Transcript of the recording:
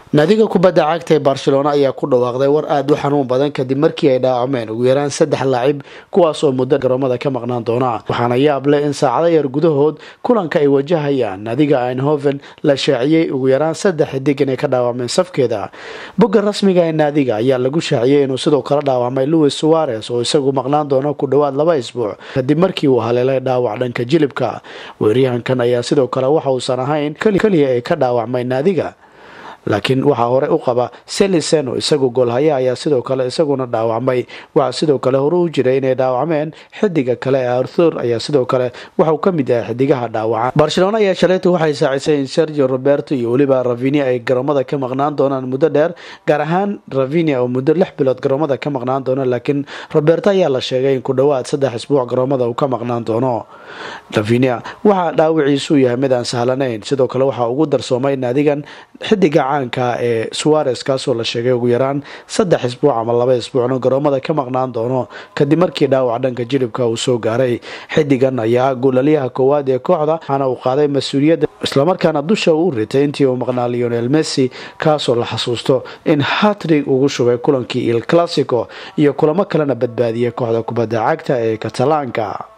naadiga kubadda cagta ee barcelona ayaa ku dhawaaqday war aada u xanuun badan kadib markii ay dhaawacmeen ugu yaraan saddex laacib kuwaas oo muddo garoomada ka maqnaan doona waxaana yaab leh in saacado yar gudahood kulanka ay wajahayaan naadiga einhoven la shaaciyey ugu yaraan saddex xidig inay ka dhaawacmeen safkeeda bogga rasmiga ee naadiga ayaa lagu shaaciyey inuu sidoo kale dhaawacmay louis suares oo isagu maqnaan doono ku dhowaad laba isbuuc kadib markii uu haleelay dhaawac dhanka jilibka weeryahankan ayaa sidoo kale waxa uusan ahayn keliya ay ka dhaawacmay naadiga laakiin waxaa hore u qaba selisen oo isagu goolhaya ayaa sidoo kale isaguna dhaawacmay waxaa sidoo kale hore u jiray inay dhaawacmeen xidiga kale ee arthur ayaa sidoo kale waxauu ka mid yahay xidigaha dhaawaca barcelona ayaa shalayta waxay saacisay in sergio roberto iyo weliba ravinia ay garoomada ka maqnaan doonaan muddo dheer gaar ahaan ravinia oo muddo lix bilood garoomada ka maqnaan doono laakiin roberto ayaa la sheegay in ku dhowaad saddex isbuuc garoomada uu ka maqnaan doono ravinia waxaa dhaawiciisu yahay mid aan sahlanayn sidoo kale waxaa ugu darsoomay naadigan xidiga caanka ee suares kaasoo la sheegay ugu yaraan saddex isbuuc ama laba isbuucna garoomada ka maqnaan doono kadib markii dhaawac dhanka jilibka uu soo gaaray xidigan ayaa guulalyaha koowaad ee kooxda waxaana uu qaaday mas-uuliyadda islamarkaana dusha uu ritay intii uu maqnaa leonel messi kaasoo la xasuusto in hatrig ugu shubay kulankii il classico iyo kulamo kalena badbaadiyay kooxda kubadda cagta ee katalaanka